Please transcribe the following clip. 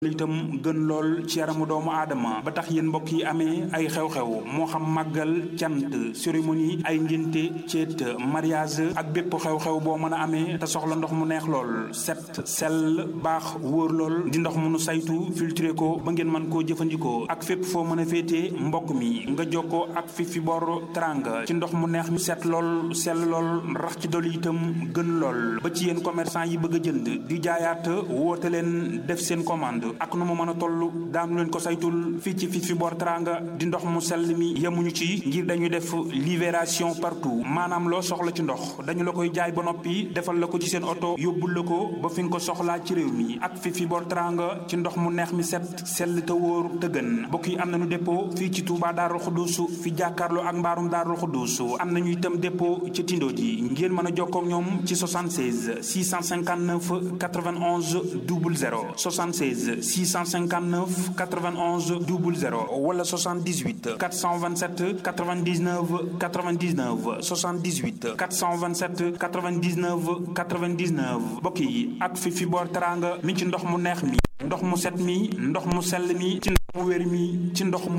itam gën lool ci yaramu doomu aadama ba tax yéen mbokk yi amee ay xew-xew moo xam màggal cant cérémonie ay ngénte ceet mariage ak bépp xew-xew boo mën a amee te soxla ndox mu neex lool set sell baax wóor lool di ndox mu nu saytu filtré ko ba ngeen mën koo jëfandikoo ak fépp foo mën a féetee mbokk mi nga jokkoo ak fi fi bor teranga ci ndox mu neex mi set lool sell lool rax ci doli itam gën lool ba ci yéen commerçant yi bëgg a jënd di jaayaat woote leen def seen commande ak nu mu mën a toll daanu leen ko saytul fii ci fii fi boor teranga di ndox mu sell mi yemuñu ci ngir dañuy def libération partout maanaam loo soxla ci ndox dañu la koy jaay ba noppi defal la ko ci seen oto yóbbul la ko ba fi nga ko soxlaa ci réew mi ak fii fi boor teranga ci ndox mu neex mi set sell te wóor te gën mbokk yi am nañu dépôt fii ci Touba Darou Khoudousou fi jàkkaarloo ak mbaarum Darou Khoudousou am nañu itam dépôt ci Tindo ji ngeen mën a jokkoo ak ñoom ci 76 659 91 00 76 659 91 00 wala 78 427 99 99 78 427 99 99 mbokk yi ak fi fi boor teranga mi ci ndox mu neex mi ndox mu set mi ndox mu sell mi ci ndox mu wér mi ci ndox mu